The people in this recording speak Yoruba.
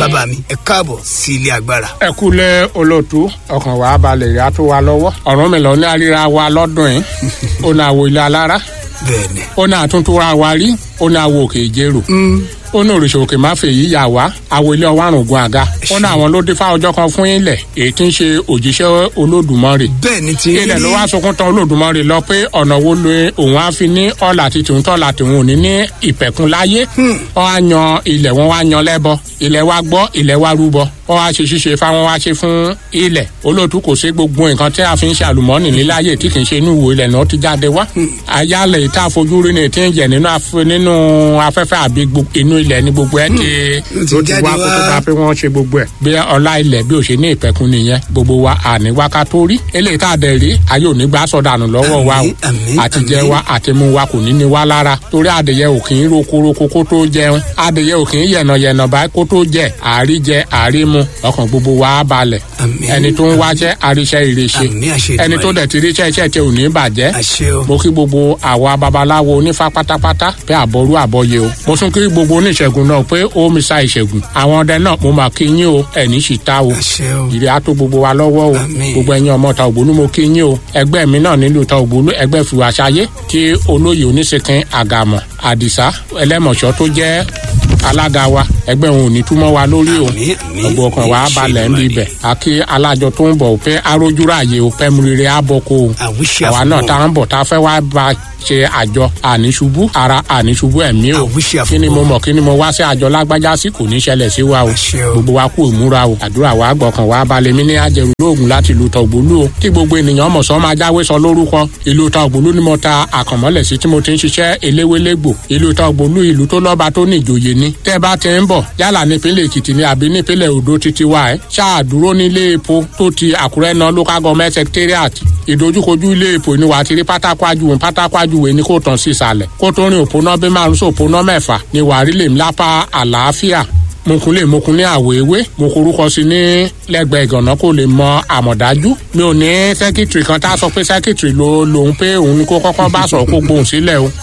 bàbá mi ẹ káàbọ̀ sí ilé agbára. ẹ kúlẹ̀ olóòtú ọkàn wa balẹ̀ ìyá tó wa lọ́wọ́ ọ̀rọ̀ mi lọ ní àríra wa lọ́dún yìí ó ní àwọ̀ ilé alára bẹ́ẹ̀ni. ó ní àtúntúra wa rí ó ní àwọ̀ òkè ìjérò ó ní òrìṣà òkè má fèyí yà wá àwọ̀ ilé ọwọ́ àrùn gun àga ó ní àwọn ló dé fá ọjọ́ kan fún ilẹ̀ èyí tí ń ṣe òjíṣẹ́ olódùmarè bẹ́ẹ̀ni tí. ilẹ̀ ló wá sunkún tán olódùmarè lọ pé ọ̀nà wo lo òun á fi ní ọ̀là àti tòun tọ́lá tòun ò ní ní ìpẹ̀kun láyé wọ́n á yan ilẹ̀ wọn wá yan lẹ́bọ ilẹ̀ wa gbọ́ ilẹ̀ wa rúbọ wọ́n wá ṣe ṣíṣe fáwọn wá ṣe fún ilẹ̀ olóòtú kò sí gbogbo nǹkan tí a fi ń ṣe àlùmọ́ọ́nì níláyè tí kì í ṣe inú ìwò ilẹ̀ náà ti jáde wá ayálẹ̀ tá a fojú rí ni tí ń jẹ nínú af- nínú afẹ́fẹ́ àbí gbo- inú ilẹ̀ ní gbogbo ẹ̀ ti ti ló ti jáde wá kó tó wá. ta pé wọ́n ṣe gbogbo ẹ̀ bí ọlá ilẹ̀ bí ò ṣe ní ìpẹ̀kun nìyẹn gbogbo wa àní wákà tó rí eléyìí tá a dẹ̀ rí ayé ò ní gbà sọ̀dànù lọ́wọ́ wa o Àmín, àmín, àtijẹ́ àmín. wa àtimú wa kò ní ní wa lára torí adìyẹ ò kì í rokoroko kó tó jẹun adìyẹ ò kì í yẹ̀nàyẹ̀nà báyìí kó tó jẹ àárí jẹ àárí mu ọkàn gbogbo wa á balẹ̀ Àmín. ẹni tó ń wáṣẹ́ àríṣẹ́ ìrẹsẹ̀ Àmín, àṣẹ ẹni tó Èdùmàrè. dẹ̀ ti ríṣẹ́ iṣẹ́ tẹ ò ní bàjẹ́ àṣẹ o. mo kí gbogbo àwa babaláwo onífá pátápátá pé àbọrú àbọyè o mo tún kí gbogbo oníṣègùn náà pé ó mi sa ìṣègùn àwọn ọdẹ náà mo mà kí yín o ẹni sì ta o àṣẹ o. ìrì á tó gbogbo wa lọ́wọ́ o Àmín. gbogbo ẹ̀yin ọmọ ta ògbólú mo kí yín o ẹgbẹ́ mi náà nílùú ta ògbólú ẹgbẹ́ fìwàṣayé tí olóyè oníṣèkín àgàmọ̀ àdìsá ẹlẹ́mọ̀ṣọ́ tó jẹ́ alága wa ẹgbẹ́ òun ò ní túmọ̀ wa lórí o Àmín, àmín, ọgbọ ọkàn wa àmín, balẹ̀ ń ṣe bibẹ̀ àkí alájọ tó ń bọ̀ pé arójúráyè o pẹ́ mu rere àbọ̀kọ o àwíṣẹ́ àwa náà àfọwọ́. tá à ń bọ̀ tá a fẹ́ wá bá ṣe àjọ àníṣubú ara àníṣubú ẹ̀mí o Àwíṣẹ́ kí ni mo àfọwọ́. mọ̀ kí ni mo wá sí àjọ lágbájá sí kò ní ṣẹlẹ̀ sí wa o Àṣẹ o. gbogbo wa kú ìmúra o àdúrà wa gbọ̀kàn wa balẹ̀ mí ní àjẹrù lóògùn láti ìlú tọ̀gbólú o kí gbogbo ènìyàn mọ̀ sọ́ máa jáwé sọ lórúkọ ìlú tọ̀gbólú ni mo ta àkànmọ́lẹ̀ sí tí mo ti ń ṣiṣẹ́ eléwélégbò ìlú tọ̀gbólú ìlú tó lọ́ba tó ní ìjòyè ni tẹ́ ẹ bá ti ń bọ̀ yálà nípínlẹ̀ èkìtì ni àbí nípínlẹ̀ odò títí wa ẹ̀ ṣáà dúró nílé epo tó ti àkúrẹ́ náà local government secretariat ìdojúkojú ilé epo ni wà á ti rí pátákó ajúwe pátákó ajúwe ni kò tàn sí ìsàlẹ̀ kó tó rin òpónà bí márùn sí òpónà mẹ́fà ni wà á rí lèmi lápá àlàáfíà mokunle mokunle àwọ̀ ewé mo korúkọ sí ní lẹ́gbẹ̀ẹ́ ìgànná kó lè mọ àmọ̀dájú mi ò ní sẹ́kítìrì kan tá a sọ pé sẹ́kítìrì ló lòun pé òun ni kó kọ́kọ́ bá sọ̀rọ̀ kó gbohùn sílẹ̀ o